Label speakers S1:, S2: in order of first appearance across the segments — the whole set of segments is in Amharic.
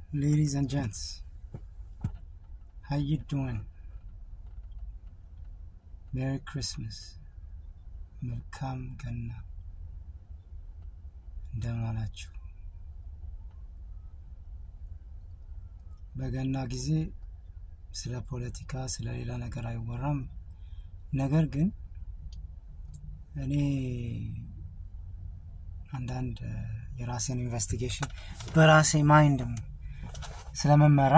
S1: Ladies and gents, how you doing? Merry Christmas. መልካም ገና እንደምን አላችሁ? በገና ጊዜ ስለ ፖለቲካ ስለ ሌላ ነገር አይወራም። ነገር ግን እኔ አንዳንድ የራሴን ኢንቨስቲጌሽን በራሴ ማይንድም ስለመመራ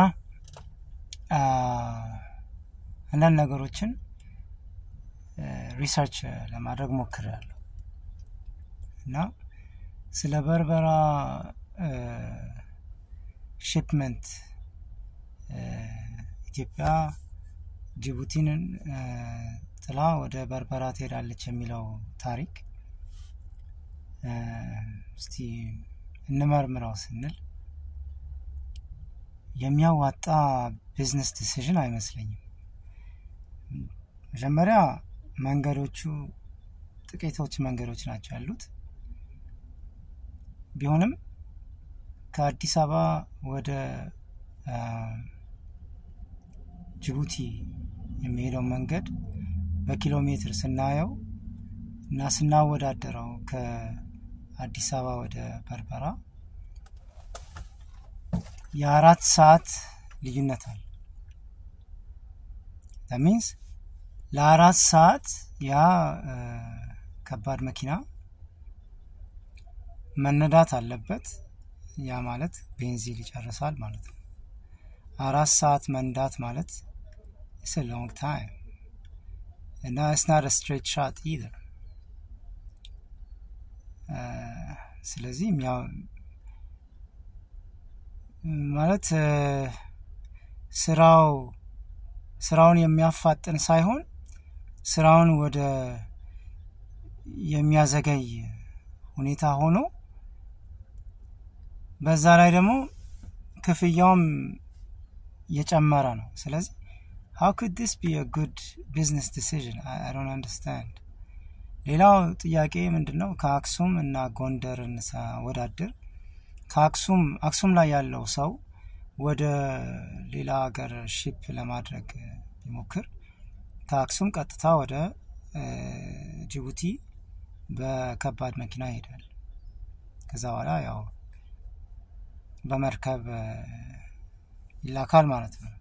S1: አንዳንድ ነገሮችን ሪሰርች ለማድረግ ሞክሬያለሁ እና ስለ በርበራ ሺፕመንት ኢትዮጵያ ጅቡቲን ጥላ ወደ በርበራ ትሄዳለች የሚለው ታሪክ እስቲ እንመርምረው ስንል የሚያዋጣ ቢዝነስ ዲሲዥን አይመስለኝም። መጀመሪያ መንገዶቹ ጥቂቶች መንገዶች ናቸው ያሉት። ቢሆንም ከአዲስ አበባ ወደ ጅቡቲ የሚሄደው መንገድ በኪሎ ሜትር ስናየው እና ስናወዳደረው ከአዲስ አበባ ወደ በርበራ የአራት ሰዓት ልዩነት አለ። ሚንስ ለአራት ሰዓት ያ ከባድ መኪና መነዳት አለበት። ያ ማለት ቤንዚን ይጨርሳል ማለት ነው። አራት ሰዓት መንዳት ማለት ኢትስ ሎንግ ታይም እና ኢትስ ናት ስትሬት ሻት ኢዘር። ስለዚህ ማለት ስራው ስራውን የሚያፋጥን ሳይሆን ስራውን ወደ የሚያዘገይ ሁኔታ ሆኖ በዛ ላይ ደግሞ ክፍያውም የጨመረ ነው። ስለዚህ ሀው ኩድ ዲስ ቢ አ ጉድ ቢዝነስ ዲሲዥን አይ ዶንት አንደርስታንድ። ሌላው ጥያቄ ምንድን ነው? ከአክሱም እና ጎንደርን ሳወዳድር ከአክሱም አክሱም ላይ ያለው ሰው ወደ ሌላ ሀገር ሺፕ ለማድረግ ቢሞክር ከአክሱም ቀጥታ ወደ ጅቡቲ በከባድ መኪና ይሄዳል። ከዛ በኋላ ያው በመርከብ ይላካል ማለት ነው።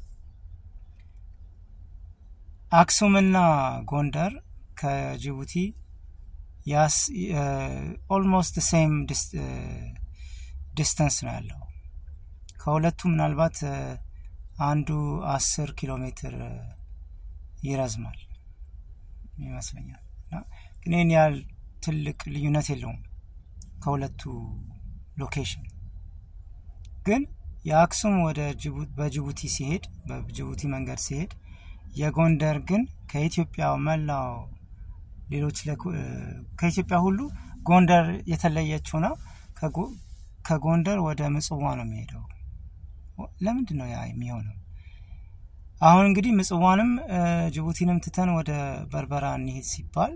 S1: አክሱምና ጎንደር ከጅቡቲ ያስ ኦልሞስት ሴም ዲስተንስ ነው ያለው። ከሁለቱ ምናልባት አንዱ አስር ኪሎ ሜትር ይረዝማል ይመስለኛል። እና ግን ይህን ያህል ትልቅ ልዩነት የለውም ከሁለቱ ሎኬሽን። ግን የአክሱም ወደ በጅቡቲ ሲሄድ በጅቡቲ መንገድ ሲሄድ የጎንደር ግን ከኢትዮጵያ መላው ሌሎች ከኢትዮጵያ ሁሉ ጎንደር የተለየችው ነው። ከጎንደር ወደ ምጽዋ ነው የሚሄደው። ለምንድን ነው ያ የሚሆነው? አሁን እንግዲህ ምጽዋንም ጅቡቲንም ትተን ወደ በርበራ እንሄድ ሲባል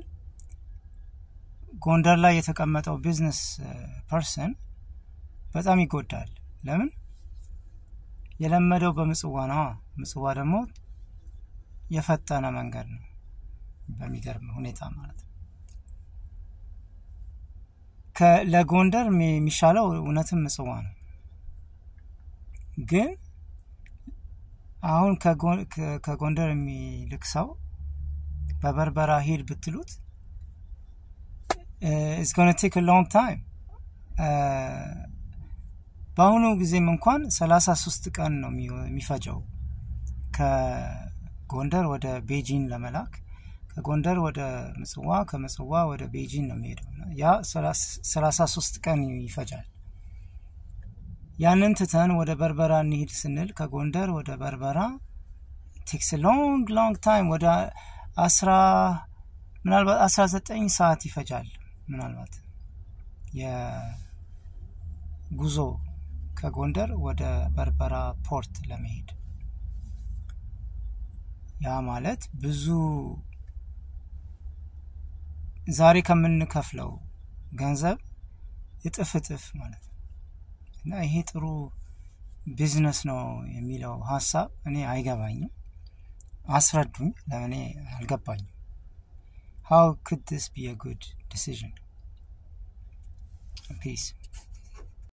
S1: ጎንደር ላይ የተቀመጠው ቢዝነስ ፐርሰን በጣም ይጎዳል። ለምን? የለመደው በምጽዋ ነዋ። ምጽዋ ደግሞ የፈጠነ መንገድ ነው በሚገርም ሁኔታ ማለት ነው። ለጎንደር የሚሻለው እውነትም ምጽዋ ነው። ግን አሁን ከጎንደር የሚልክ ሰው በበርበራ ሂድ ብትሉት ኢትስ ጎነ ቴክ ሎንግ ታይም። በአሁኑ ጊዜም እንኳን ሰላሳ ሶስት ቀን ነው የሚፈጀው ከጎንደር ወደ ቤጂን ለመላክ ከጎንደር ወደ ምጽዋ ከምጽዋ ወደ ቤጂን ነው የሚሄደው። ያ ሰላሳ ሶስት ቀን ይፈጃል። ያንን ትተን ወደ በርበራ እንሂድ ስንል ከጎንደር ወደ በርበራ ቴክስ ሎንግ ሎንግ ታይም ወደ አስራ ምናልባት አስራ ዘጠኝ ሰዓት ይፈጃል። ምናልባት የጉዞ ከጎንደር ወደ በርበራ ፖርት ለመሄድ ያ ማለት ብዙ ዛሬ ከምንከፍለው ገንዘብ እጥፍ እጥፍ ማለት ነው። እና ይሄ ጥሩ ቢዝነስ ነው የሚለው ሀሳብ እኔ አይገባኝም። አስረዱኝ፣ ለእኔ አልገባኝም። ሃው ኩድ ዲስ ቢ ጉድ ዲሲዥን ፒስ